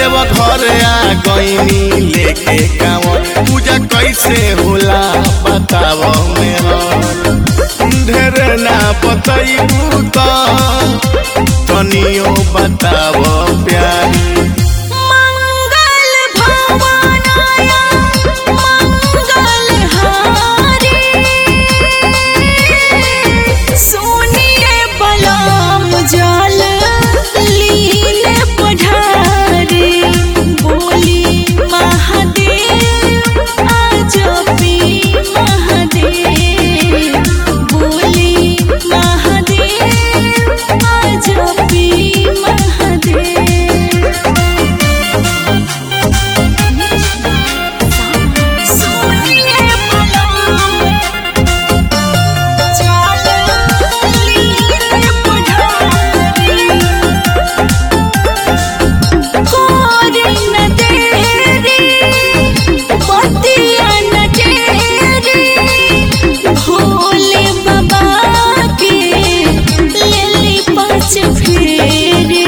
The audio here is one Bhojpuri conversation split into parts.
देव घर आ गईनी लेके गाँव पूजा कैसे होला बताव में ढेर ना बतैबू त तनियो बताव प्यारी मंगल भवनाय मंगलहारी सुनिए बलम जल लीले पढ़ारी बोली महादेव आजपी महादेव बोली महादेव आजपी महादेव सुनिए बलम जल लीले पढ़ारी कोरी न तेरी पतिया न तेरी भोले बाबा के लेली पाँच फेरी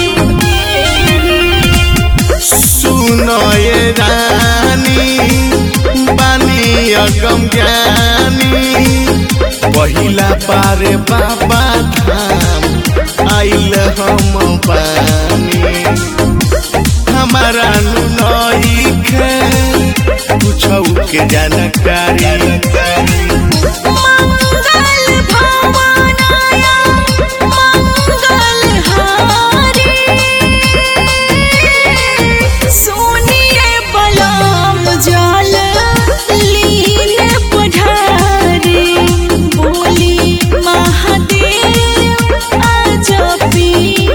सुनो ये रानी बानी अगम ज्ञानी पहिला पारे बाबा धाम आइल हम बानी हमारा नई के कुछ के जानकारी मंगल भवनाय मंगलहारी सुनिए बलम जल लीले पढ़ारी बोली महादेव आजपी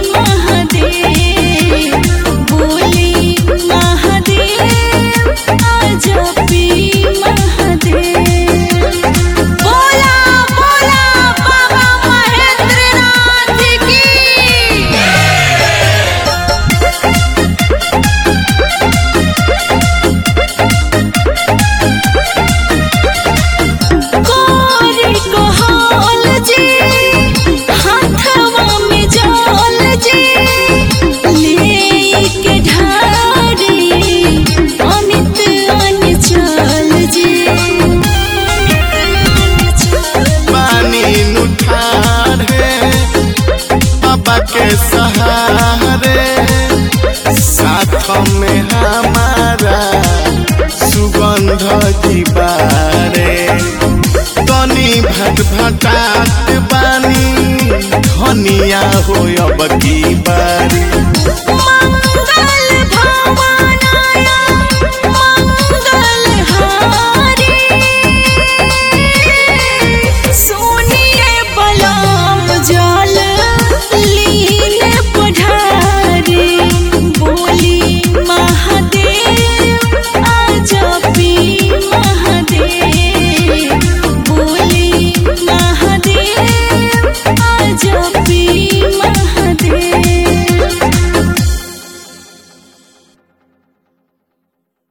महादेव बोली महादेव आजपी महादेव बोला बोला बाबा महेंद्रनाथ की कोरी कोहल जी हाथवा में जल जी लेके ढारी अमित अनचल जी पानी नुठारे बाबा के सहारे साथ में हमारा सुगंध दीवारे तनी भट भटात बानी धनिया हो अब की बारी